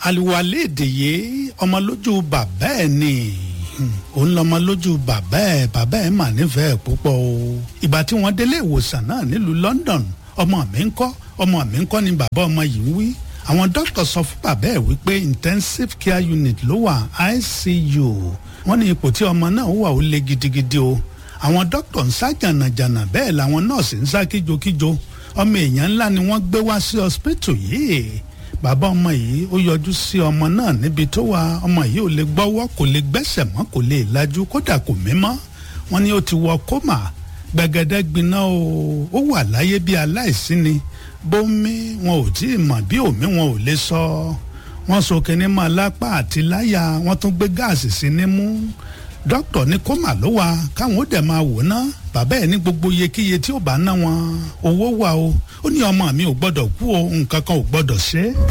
àlùwalẹ̀ èdèyé ọmọ lójú bàbá ẹ̀ ni òun lọmọ lójú bàbá ẹ̀ bàbá ẹ̀ mà nífẹ̀ẹ́ púpọ̀ o ìgbà tí wọ́n délé ìwòsàn náà nílùú London ọmọ mi ń kọ́ ọmọ mi ń kọ́ ni bàbá ọmọ yìí ń wí àwọn dókítà sọ fún bàbá ẹ̀ wípé intensive care unit ló wà ICU wọ́n ní ipò tí ọmọ náà wà ó le gidigidi o àwọn dókítà ń sá jànàjànà bẹ́ẹ̀ làwọn nọ́ọ̀sì ń sá kíjokíjo ọmọ èèyàn ńlá ni wọ́n gbé wá sí hospital yìí bàbá ọmọ yìí ó yọjú sí ọmọ náà níbi tó wà ọmọ yìí ò lè gbọ́wọ́ kò lè gbẹ́sẹ̀ mọ́ kò lè lajú kódà kò mímọ́ wọ́n ní ó ti wọ kómà gbẹ̀gẹ̀dẹ̀ gbiná o ó wà láyé bí aláìsí ni bómi wọn ò tí ì mọ̀ bí òmí wọn ò lè sọ wọ́n so kinní mọ́ lápá àti láyà wọ́n tún gbé gáàsì sí nímú dókítà ní kómà ló wà káwọn ó dẹ̀ máa wò ná bàbá ẹ̀ ní gbogbo iyekíye tí ó bá ná wọn owó wà o ó ní ọmọ mi ò gbọ́dọ̀ kú o nǹkan kan ò gbọ́dọ̀ ṣe é.